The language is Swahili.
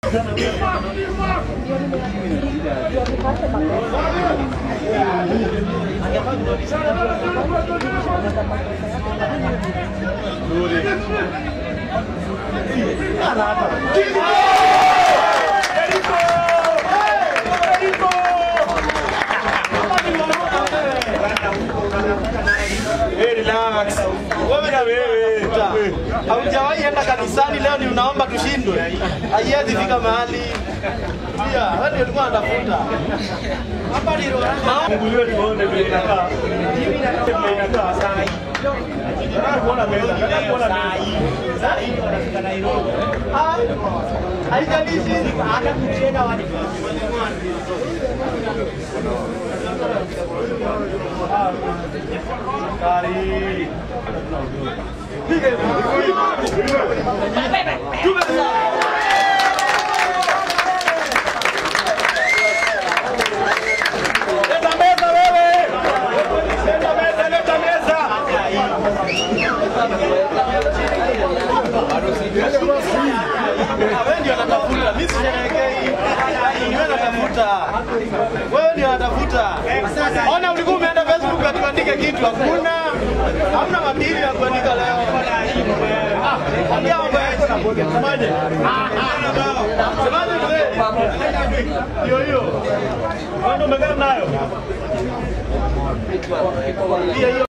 Relax. Wewe na wewe. Haujawahi enda kanisani leo ni unaomba tushindwe. Haiwezi fika mahali. Pia wewe ndio ulikuwa unatafuta. Hapa ni roho. Funguliwe tuone vile inakaa. Vile inakaa saa hii. Nataka kuona meza, nataka kuona meza. Ah, Haijalishi hata kucheza wani. Kari. Leta meza wewe. Leta meza, leta meza. Wewe ndio unatafuta, mimi sisherehekei. Wewe unatafuta. Wewe ndio unatafuta. Ona ulikuwa umeenda Facebook atuandike kitu, hakuna. Hamna madili ya kuandika leo. Ah, ongea mambo ya Semaje? Semaje mzee? Hiyo hiyo. Wewe ndio umekaa nayo. Hiyo hiyo.